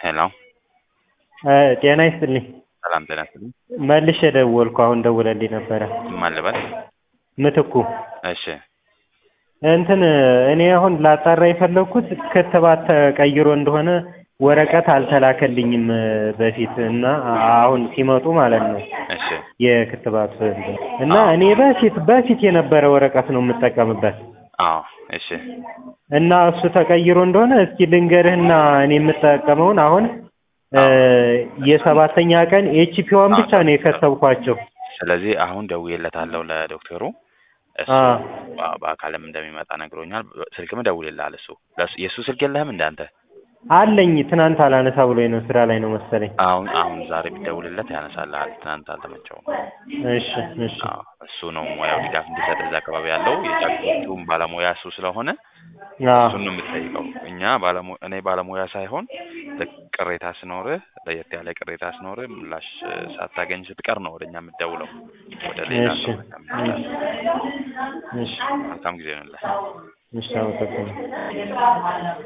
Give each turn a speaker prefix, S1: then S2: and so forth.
S1: ሄሎ
S2: ጤና ይስጥልኝ።
S1: ሰላም ጤና ይስጥልኝ።
S2: መልሼ ደወልኩ። አሁን ደውለልኝ ነበረ
S1: ማን ልበል?
S2: ምትኩ።
S1: እሺ
S2: እንትን እኔ አሁን ላጣራ የፈለግኩት ክትባት ተቀይሮ እንደሆነ ወረቀት አልተላከልኝም በፊት እና አሁን ሲመጡ ማለት ነው
S1: እሺ
S2: የክትባት እንትን እና እኔ በፊት በፊት የነበረ ወረቀት ነው የምጠቀምበት
S1: አዎ እሺ
S2: እና እሱ ተቀይሮ እንደሆነ እስኪ ልንገርህና እኔ የምጠቀመውን አሁን የሰባተኛ ቀን ኤችፒዋን ብቻ ነው የከተብኳቸው።
S1: ስለዚህ አሁን ደውዬለታለሁ ለዶክተሩ እሱ
S2: አ
S1: በ- በአካልም እንደሚመጣ ነግሮኛል። ስልክም ደውልልሃል እሱ ለእሱ- የእሱ ስልክ የለህም እንዳንተ
S2: አለኝ ትናንት አላነሳ ብሎኝ ነው ስራ ላይ ነው መሰለኝ።
S1: አሁን አሁን ዛሬ ቢደውልለት ያነሳልሃል። ትናንት አልተመቸውም።
S2: እሺ እሺ
S1: አዎ እሱ ነው ሙያው ድጋፍ እንዲሰጥ እዛ አካባቢ ያለው የጫጩቱም ባለሙያ እሱ ስለሆነ
S2: አዎ
S1: እሱን ነው የምትጠይቀው። እኛ ባለሙ እኔ ባለሙያ ሳይሆን ልክ ቅሬታ ሲኖርህ ለየት ያለ ቅሬታ ሲኖርህ ምላሽ ሳታገኝ ስትቀር ነው ወደኛ የምትደውለው ወደ ሌላ
S2: እሺ
S1: ሰው በቃ የምትደውለው።
S2: እሺ
S1: መልካም ጊዜ ይሆንልህ።
S2: እሺ አመሰግናለሁ።